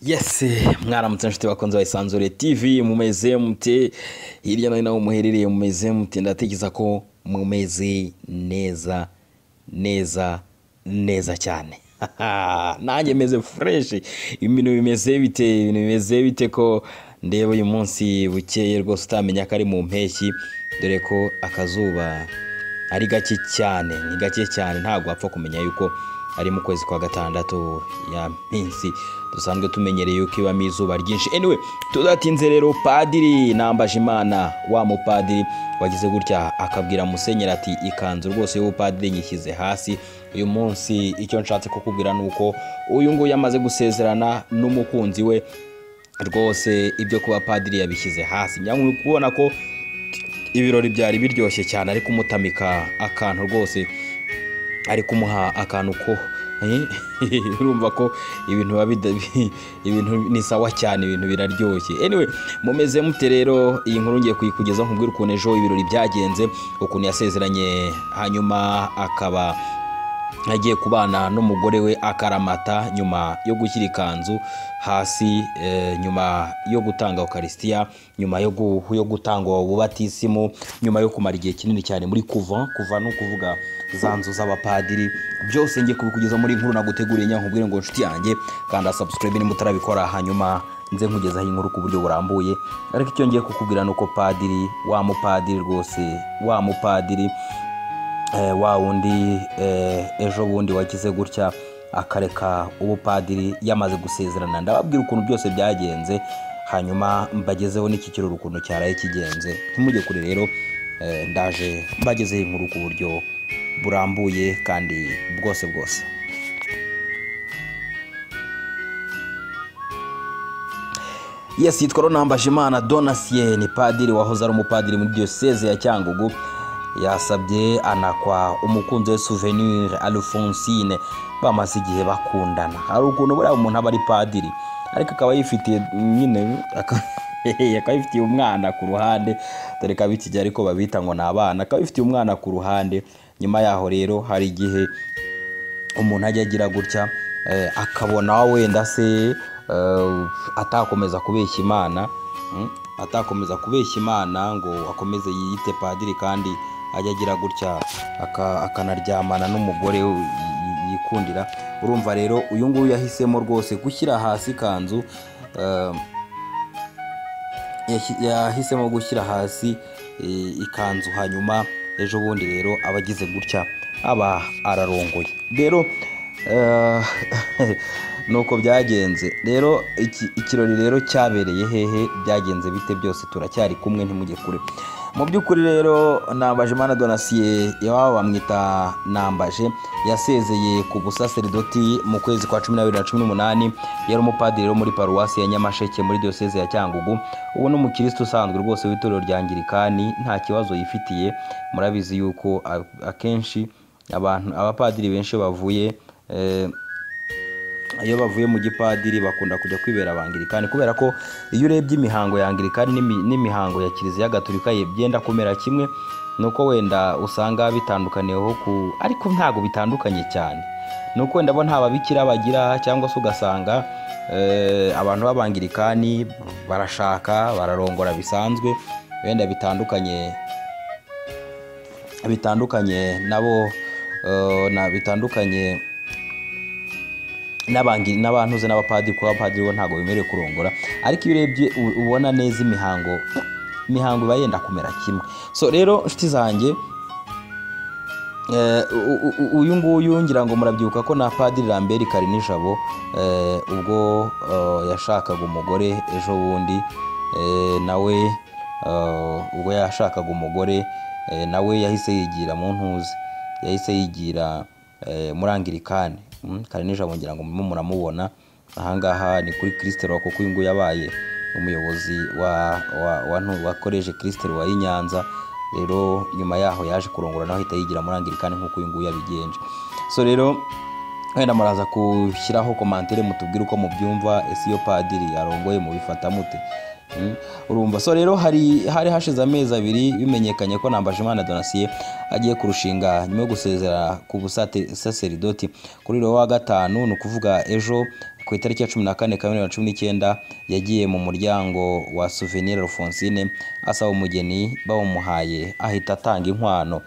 yesi mwaramutse inshuti bakunze bayisanzure tv mumeze mute hirya no hino aho muherereye mumeze mute ndatekereza ko mumeze neza neza neza cyane nanjye meze fureshi ibintu bimeze bite ibintu bimeze bite ko ndeba uyu munsi bukeye rwose utamenya ko ari mu mpeshyi dore ko akazuba ari gake cyane ni gake cyane ntabwo wapfa kumenya yuko ari mu kwezi kwa gatandatu ya minsi dusanzwe tumenyereye yuko ibamo izuba ryinshi anyway tudatinze rero padiri nambaje imana wa mupadiri wagize gutya akabwira musenyeri ati ikanzu rwose y'ubupadiri nyishyize hasi uyu munsi icyo nshatse kukubwira ni uko uyu nguyu amaze gusezerana n'umukunzi we rwose ibyo kuba padiri yabishyize hasi nyamwe kubona ko ibirori byari biryoshye cyane ariko umutamika akantu rwose ari kumuha akantu ko urumva ko ibintu ibintu ni sawa cyane ibintu biraryoshye anyway mumeze mute rero iyi nkuru ngiye kuyikugezaho nkubwira ukuntu ejo ibirori byagenze ukuntu yasezeranye hanyuma akaba agiye kubana n'umugore we akaramata nyuma yo gushyira ikanzu hasi nyuma yo gutanga ukarisitiya nyuma yo gutanga ububatisimu nyuma yo kumara igihe kinini cyane muri kuva kuva no kuvuga za nzu z'abapadiri byose ngiye kubikugeza muri nkuru naguteguriye nyankubwire ngo inshuti yanjye kanda sabusikarayibe niba utarabikora hanyuma nze nkugezaho inkuru ku buryo burambuye ariko icyo ngiye kukubwira ni uko padiri wa mupadiri rwose wa mupadiri wa wundi ejo bundi wagize gutya akareka ubupadiri yamaze gusezerana ndababwira ukuntu byose byagenze hanyuma mbagezeho n'iki kirori ukuntu cyaraye kigenze ntimujye kure rero ndaje mbagezeho inkuru ku buryo burambuye kandi bwose bwose yesi yitwa ronambaje imana donasiye ni padiri wahoze ari umupadiri muri diyoseze ya cyangugu yasabye anakwa umukunzi we souvenir alphonsine bamaze igihe bakundana hari ukuntu buriya umuntu aba ari padiri ariko akaba yifitiye nyine akaba yifitiye umwana ku ruhande dore ko ab'ikijya ariko babita ngo ni abana akaba yifitiye umwana ku ruhande nyuma yaho rero hari igihe umuntu ajya agira gutya akabona wenda se atakomeza kubeshya imana atakomeza kubeshya imana ngo akomeze yiyite padiri kandi ajya agira gutya akanaryamana n'umugore yikundira urumva rero uyu nguyu yahisemo rwose gushyira hasi ikanzu yahisemo gushyira hasi ikanzu hanyuma ejo bundi rero aba agize gutya aba ararongoye rero nuko byagenze rero ikirori rero cyabereye hehe byagenze bite byose turacyari kumwe ntimujye kure mu by'ukuri rero nambaje imana donasiye iwabo bamwita nambaje yasezeye ku busaseridoti mu kwezi kwa cumi n'abiri na cumi n'umunani yari umupadiri wo muri paruwasi ya nyamasheke muri diyoseze ya cyangugu ubu ni umukirisitu usanzwe rwose w'itorero rya ngirikani nta kibazo yifitiye murabizi yuko akenshi abantu abapadiri benshi bavuye iyo bavuye mu gipadiri bakunda kujya kwibera abangirikani kubera ko iyo urebye imihango ya angirikani n'imihango ya kiliziya gaturika ye byenda kumera kimwe ni uko wenda usanga bitandukaniyeho ku ariko ntabwo bitandukanye cyane ni uko wenda bo nta babikira bagira cyangwa se ugasanga abantu b'abangirikani barashaka bararongora bisanzwe wenda bitandukanye bitandukanye nabo bitandukanye n'abantuze n'abapadiri kuba abapadiri bo ntabwo bemerewe kurongora ariko iyo urebye ubona neza imihango imihango iba yenda kumera kimwe so rero inshuti zanjye uyu nguyu ngira ngo murabyibuka ko na padiri Lambert Karinijabo ubwo yashakaga umugore ejo bundi nawe ubwo yashakaga umugore nawe yahise yigira mu ntuzi yahise yigira muri angirikani kare nijoro ngira ngo murimo muramubona ahangaha ni kuri kirisitero kuko uyu nguyu yabaye umuyobozi wa koreje kirisitero wa Nyanza rero nyuma yaho yaje kurongora naho ahita yigira muri angirikani nk'uko uyu nguyu yabigenje so rero wenda muraza gushyiraho komantere mutubwire uko mubyumva ese iyo padiri yarongoye mubifata mute urumva so rero hari hari hashize amezi abiri bimenyekanye ko Nambajimana donasiye agiye kurushinga nyuma yo gusezera ku busaseridoti kuri wa gatanu ni ukuvuga ejo ku itariki ya cumi na kane kamena bibiri na cumi n'icyenda yagiye mu muryango wa Souvenir Alphonsine asaba umugeni bawumuhaye ahita atanga inkwano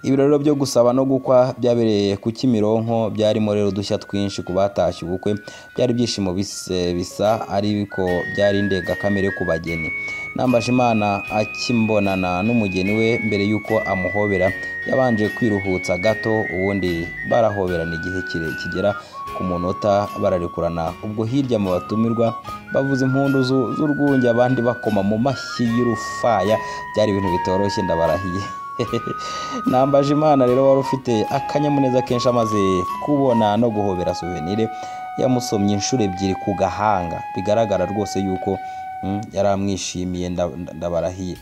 ibirori byo gusaba no gukwa byabereye ku Kimironko byarimo rero udushya twinshi ku batashye ubukwe byari ibyishimo bis- bisa ariko byari indengakamere ku bageni Nambajimana akimbonana n'umugeni we mbere y'uko amuhobera yabanje kwiruhutsa gato ubundi barahoberana igihe kire kigera ku munota bararekurana ubwo hirya mu batumirwa bavuza impundu zu- z'urwunge abandi bakoma mu mashyi y'urufaya byari ibintu bitoroshye ndabarahiye nambaje imana rero wari ufite akanyamuneza kenshi amaze kubona no guhobera souvenir yamusomye inshuro ebyiri ku gahanga bigaragara rwose yuko mm, yari amwishimiye nda- nda- ndabarahiye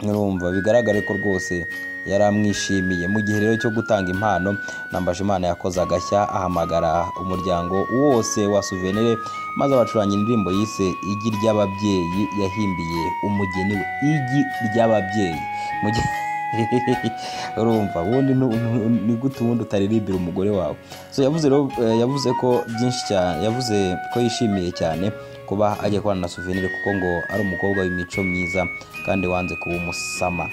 murumva bigaragare ko rwose yari amwishimiye mu gihe rero cyo gutanga impano nambajimana yakoze agashya ahamagara umuryango wose wa suvenire maze abacuranga indirimbo yise igi ry'ababyeyi yahimbiye umugeni we igi ry'ababyeyi Mu gihe- urumva ubundi nu- nu- ni gute ubundi utaririmbira umugore wawe so yavuze rero eh, yavuze ko byinshi cyane yavuze ko yishimiye cyane kuba agiye kubana na suvenire kuko ngo ari umukobwa w'imico myiza kandi wanze kuba umusama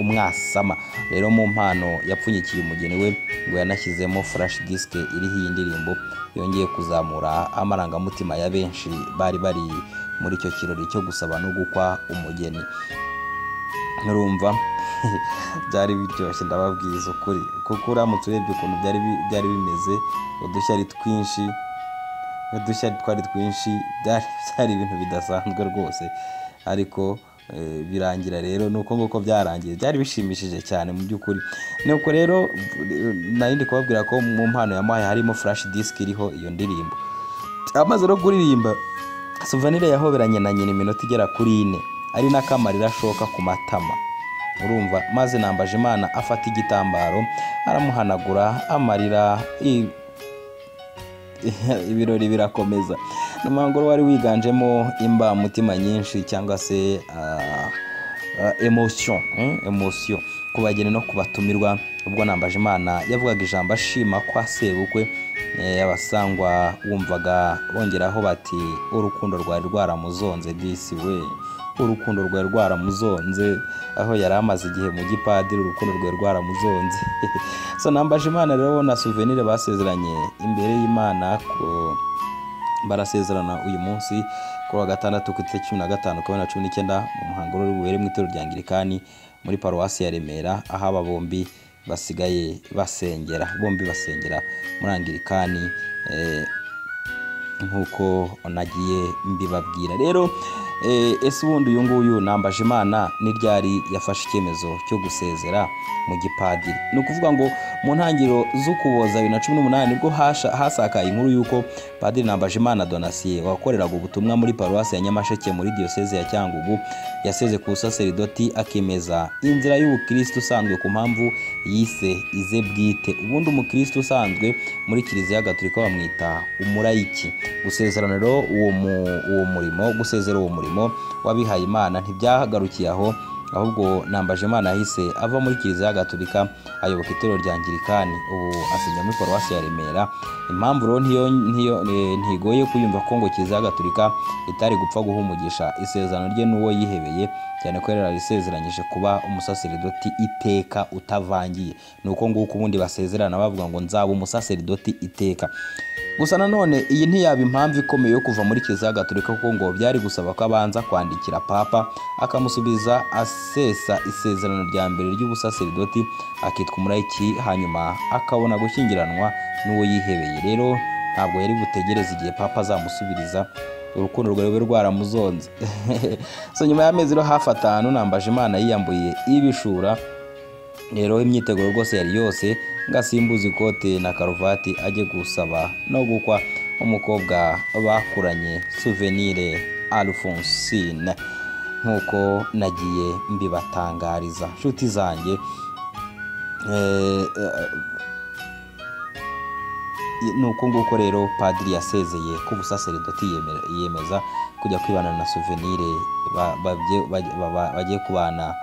umwasama rero mu mpano yapfunyikiye umugeni we ngo yanashyizemo flash disk iriho iyi ndirimbo yongeye kuzamura amarangamutima ya benshi bari bari muri icyo kirori cyo gusaba no gukwa umugeni nurumva byari biryoshye ndababwiza ukuri kuko uramutse urebye ukuntu byari bi- byari bimeze udushyari twinshi udushya twari twinshi byari byari ibintu bidasanzwe rwose ariko eh, birangira rero ni uko nguko byarangiye byari bishimishije cyane mu by'ukuri ni uko rero eh, nari ndi kubabwira ko mu mpano yamuhaye harimo flash disk iriho iyo ndirimbo amaze no kuririmba suvanire yahoberanye na nyina iminota igera kuri ine ari n'akamarira ashoka ku matama urumva maze nambaje imana afata igitambaro aramuhanagura amarira i- ibirori birakomeza ni umuhango wari wiganjemo imbamutima nyinshi cyangwa se ah, ah, emotion eh, emotion ku bageni no ku batumirwa ubwo nambaje imana yavugaga ijambo ashima kwa sebukwe eh, abasangwa wumvaga bongeraho bati urukundo rwari rwaramuzonze disi we urukundo rwari rwaramuzonze aho yari amaze igihe mu gipadiri urukundo rwari rwaramuzonze so nambaje imana rero na souvenir basezeranye imbere y'imana ko- barasezerana uyu munsi kuri wa gatandatu ku itariki cumi na gatanu kabiri na cumi n'icyenda mu muhango rero bubere mu itorero rya angirikani muri paruwasi ya remera aho aba bombi basigaye basengera bombi basengera muri angirikani eh, nk'uko nagiye mbibabwira rero eh, ese ubundi uyu nguyu nambaje imana ni ryari yafashe icyemezo cyo gusezera mu gipadiri ni ukuvuga ngo mu ntangiriro z'ukuboza bibiri na cumi n'umunani nibwo hasha- hasakaye inkuru y'uko padiri nambaje imana donasiye wakoreraga ubutumwa muri paruwasi ya nyamasheke muri diyoseze ya cyangugu yaseze ku busaseridoti akemeza inzira y'ubukristo usanzwe ku mpamvu yise ize bwite ubundi umukristo usanzwe muri kiliziya gatolika bamwita umurayiki gusezerana rero uwo mu- uwo murimo gusezera uwo murimo w'abihaye imana ntibyagarukiye aho ahubwo nambaje imana yahise ava muri kiliziya gatolika ayoboka itorero rya angirikani ubu asinya muri paruwasi ya remera impamvu rero ntiyo- ntiyo- eh, ntigoye kuyumva ko ngo kiliziya gatolika itari gupfa guhumugisha isezerano rye n'uwo yihebeye cyane ko yari yisezeranyije kuba umusaseridoti iteka utavangiye ni uko nguko ubundi basezerana bavuga ngo nzaba umusaseridoti iteka gusa nanone iyi ntiyaba impamvu ikomeye yo kuva muri kiliziya gatolika kuko ngo byari gusaba ko abanza kwandikira papa akamusubiza asesa isezerano rya mbere ry'ubusaseridoti akitwa umurayiki hanyuma akabona gushyingiranwa n'uwo yihebeye rero ntabwo yari butegereze igihe papa azamusubiriza urukundo rwawe rwaramuzonze so nyuma y'amezi rero hafi atanu nambaje imana yiyambuye ibishura rero imyiteguro rwose yari yose ngo asimbuze ikote na karuvati ajye gusaba no gukwa umukobwa bakuranye souvenire alphonsine nk'uko nagiye mbibatangariza nshuti zanjye eh, eh, ni uko nguko rero padiri yasezeye ko ubusaseridoti yemera- yiyemeza kujya kwibana na souvenire ba- babye- bajye- baba- bagiye kubana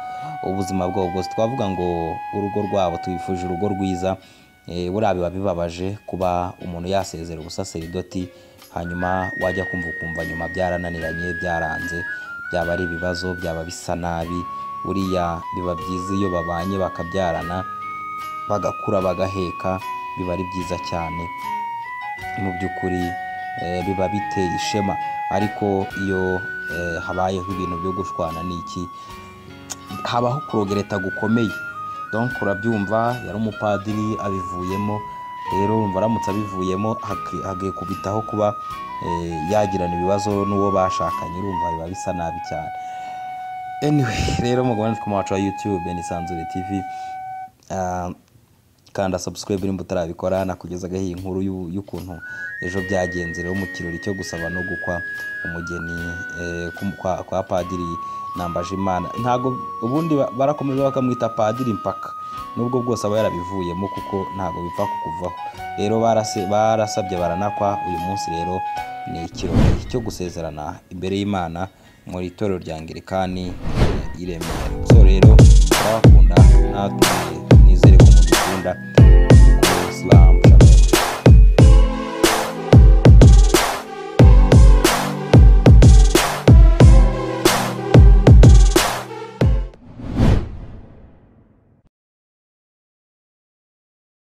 ubuzima bwabo bwose twavuga ngo urugo rwabo tubifuje urugo rwiza Eh, buriya biba bibabaje kuba umuntu yasezera ubusaseridoti hanyuma wajya kumva ukumva nyuma byarananiranye byaranze byaba ari ibibazo byaba bisa nabi buriya biba byiza iyo babanye bakabyarana bagakura bagaheka biba ari byiza cyane mu by'ukuri eh, biba biteye ishema ariko iyo eh, habayeho ibintu byo gushwana n'iki habaho kurogereta gukomeye donc urabyumva yari umupadiri abivuyemo rero urumva aramutse abivuyemo haki- hagiye kubitaho kuba eh, yagirana ibibazo n'uwo bashakanye urumva biba bisa nabi cyane anyway rero mugabane two wacu wa youtube ni sanzure tv Ah, kanda subscribe nimba utarabikora nakugezagaho iyi nkuru y'u- y'ukuntu ejo byagenze rero mu kirori cyo gusaba no gukwa umugeni eh, kum- kwa, kwa padiri nambaje imana ntago ubundi ba- barakomeje bakamwita padiri mpaka nubwo bwose aba yarabivuyemo kuko ntago bipfa kukuvaho rero barase- barasabye baranakwa uyu munsi rero ni ikirori cyo gusezerana imbere y'imana mu itorero rya angilikani i Remera so rero turabakunda natwe